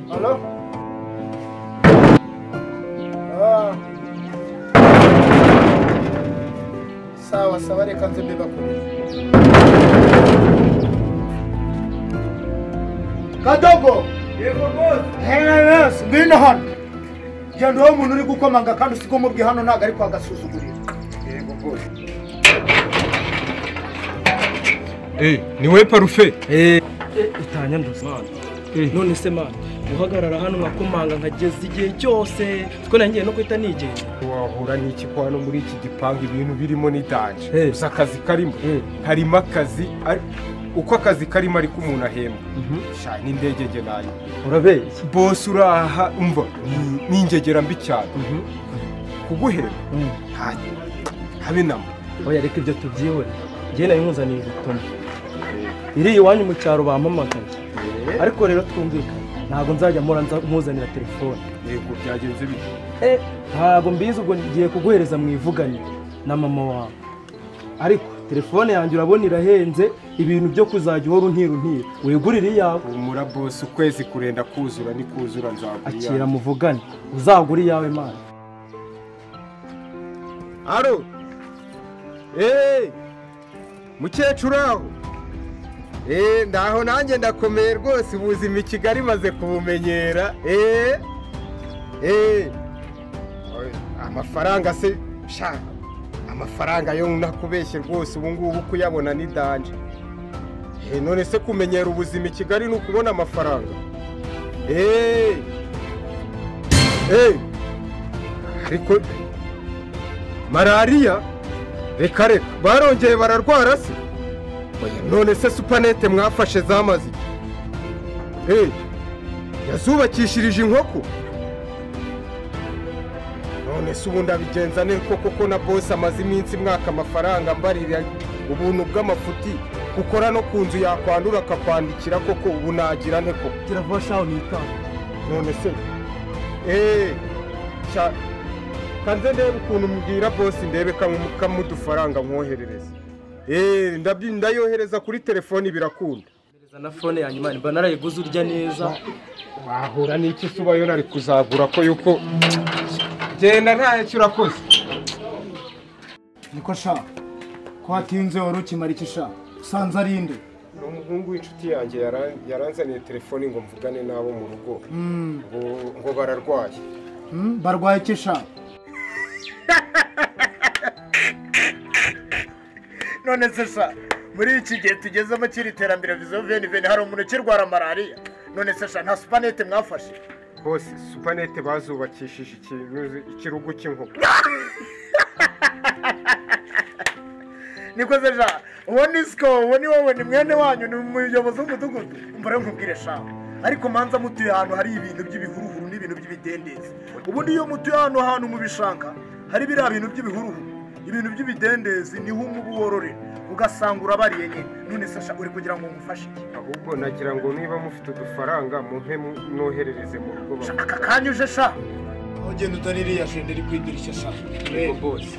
เนาะเออสาวสวัสดีคันจะบีบคุณ kadogo ngwino hano genda uwo muntu uri gukomanga kandi usiga umubwi hano ntabwo ari kwagasuzugurira ni we parufe utanyanduza none se mana guhagarara hano nkakomanga nkageza igihe cyose kuko nanjye no guhita nigenza wahura n'iki ko hano muri iki gipangu ibintu birimo n'idanje Eh. gusa akazi karimo Eh. karimo akazi ari- uko akazi karimo ariko umuntu ahembwa sha n'indege nge nayo urabeshya bose uraha umva ni- ni ingegera mbi cyane kuguhera ha- habe namba oya reka ibyo tubyibure njye nayo nkuzaniye ubutumwa iri iwanyu mu cyaro bampamagaye ariko rero twumvikane ntabwo nzajya mpora nza nkuzanira telefone yego byagenze bityo Eh, ntabwo mbizi ubwo ngiye kuguhereza mu ivuganiro na mama wawe ariko telefone yanjye urabona irahenze ibintu byo kuzajya uhora untira untira wigurire iyawe humura bose ukwezi kurenda kuzura ni kuzura nzagura akira muvugane uzagure iyawe mana aro eee mukecuru aho eee ndaho nanjye ndakomeye rwose ubuzima i kigali maze kubumenyera eee eee amafaranga se sha amafaranga yo nakubeshye rwose ubu ngubu kuyabona ni danje eee none se kumenyera ubuzima i kigali ni ukubona amafaranga eee eee ariko malariya reka reka barongeye bararwara se Oya, none se supanete mwafashe zamaze iki Eh, yazubakishirije inkoko none se ubundi abigenza ne koko ko na bose amaze iminsi mwaka amafaranga mbarira ubuntu bw'amafuti gukora no ku nzu yakwandura akakwandikira koko ubu nagira ne koko kirava shaho nitanga none se eee sha kanze ndebe ukuntu mbwira bosi ndebe kam- kamudufaranga mwoherereza eee ndabyi- ndayohereza kuri telefoni birakunda na fone yanjye imana mba narayiguze urya neza wahura n'iki se ubayo nari kuzagura ko yuko genda ntacyo urakoze niko sha ko hatinze wari ukimara iki sha usanze ari inde ni umuhungu w'inshuti yanjye yara- yaranzaniye telefoni ngo mvugane n'abo mu rugo ngo- ngo bararwaye Hmm, barwaye iki sha none se sha muri iki gihe tugezemo kiri iterambere vizo veni veni hari umuntu ukirwara malariya none se sha nta supanete mwafashe bose supanete bazubakishije ikintu- ikirugu cy'inkoko niko se sha uwo ni siko uwo ni wowe ni mwene wanyu ni umuyobozi w'umudugudu mbura nkubwire sha ariko manza mutuye ahantu hari ibintu by'ibihuruhuru n'ibintu by'ibidendezi ubundi iyo mutuye ahantu ahantu mu bishanga hari biriya bintu by'ibihuruhuru ibintu by'ibidendezi niho umubu wororera ugasanga urabariye nyine none se sha uri kugira ngo ngufashe iki ahubwo nagira ngo niba mufite udufaranga mumpe mwoherereze mu rugo Sha, aka kanya uje sha ugenda utari iriya shende iri ku idirishya sha yego bose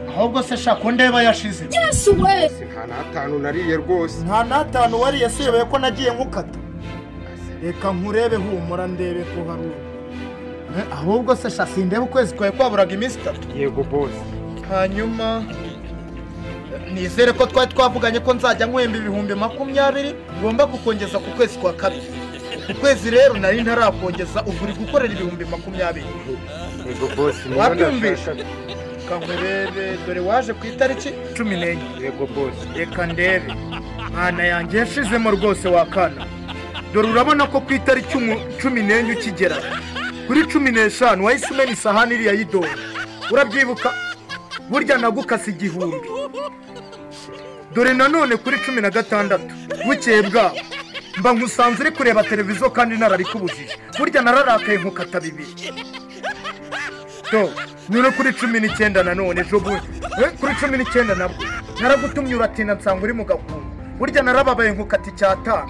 ahubwo se sha ko ndeba yashize nta n'atanu nariye rwose nta n'atanu wariye siyoboye ko nagiye nkukata reka nkurebe humura ndebe ko hari uwo Eh, ahubwo se sha sindeba ukwezi kwawe kwaburaga iminsi itatu yego bose hanyuma nizere ko twari twavuganye ko nzajya nkwemba ibihumbi makumyabiri ngomba kukongeza ku kwezi kwa kabiri ukwezi rero nari ntarakongeza ubu uri gukorera ibihumbi makumyabiri yego bose Wabyumvise? kankwerere dore waje ku itariki cumi n'enye yego bose reka ndebe mwana yanjye yashizemo rwose wakana dore urabona ko ku itariki umu- cumi n'enye ukigera kuri cumi n'eshanu wahise umena isahani iriya y'idoro urabyibuka burya nagukase igihumbi dore nanone kuri cumi na gatandatu bukeye bwaho mba nkusanze uri kureba televiziyo kandi narabikubujije burya nararakaye nkukata bibiri do nyure kuri cumi n'icyenda nanone ejo bundi Eh, kuri cumi n'icyenda nabwo naragutumye uratinda nsanga uri mu gakungu burya narababaye nkukata icyatanu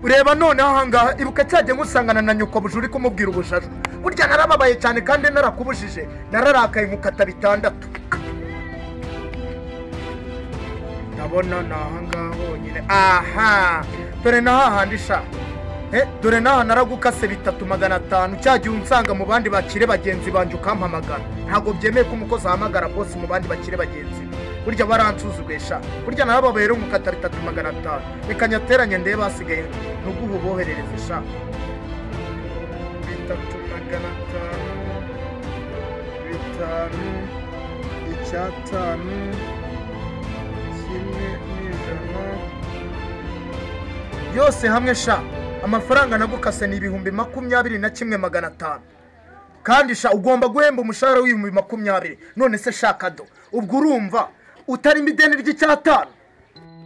ureba noneho ahangaha ibuka cyajya ngusangana na nyoko buje uri kumubwira ubujaju burya narababaye cyane kandi narakubujije nararakaye nkukata bitandatu ndabona ni ahangaha honyine aha dore na hahandi sha Eh, dore naha naragukase bitatu magana atanu cya gihe unsanga mu bandi bakire bagenzi banjye ukampamagara ntabwo byemeye ko umukozi ahamagara bose mu bandi bakire bagenzi be burya baransuzuguye sha burya nababaye rero nkukata bitatu magana atanu reka nyateranye ndebe basigaye ntuguhe uboherereze sha bitatu magana atanu bitanu icyatanu kimwe n'ijana yose hamwe sha amafaranga nagukase ni ibihumbi makumyabiri na kimwe magana atanu kandi sha ugomba guhemba umushahara w'ibihumbi makumyabiri none se shaka do ubwo urumva utarimo ideni ry'icyatanu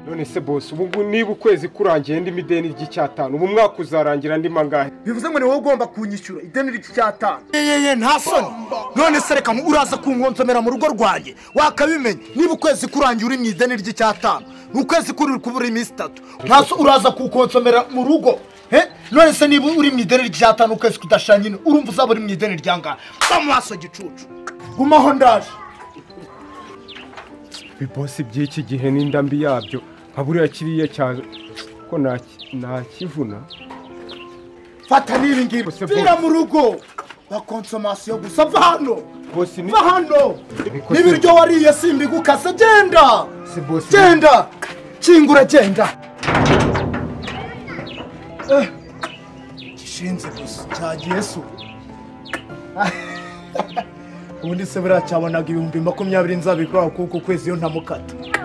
none se bose ubu ngubu niba ukwezi kurangiye ndimo ideni ry'icyatanu ubu umwaka uzarangira andi mangahe bivuze ngo ni wowe ugomba kunyishyura ideni ry'icyatanu yeyeye nta soni none se reka uraza kunkonzomera mu rugo rwanjye wakabimenya niba ukwezi kurangiye uri mu ideni ry'icyatanu ni ukwezi kuri kubura iminsi itatu nta so uraza kukonsomera mu rugo Eh, none se niba uri mu ideni ry'icyatanu ukwezi kudashanyine urumva uzaba uri mu ideni ry'angahe mba mu maso gicucu gumaho ndaje bose by'iki gihe n'inda mbi yabyo nka buriya kiriya cya ko naki- nakivuna fata n'ibi ngibi Ese vira mu rugo bakonsomasiyo gusa va hano bose ni va hano Bikoze. n'ibiryo wariye simbigukase genda si bose ni- genda kingura genda Eh, gishinze gusa cyagiye su ubundi se buriya cyabonaga ibihumbi makumyabiri nzabikora kuko uku kwezi iyo ntamukata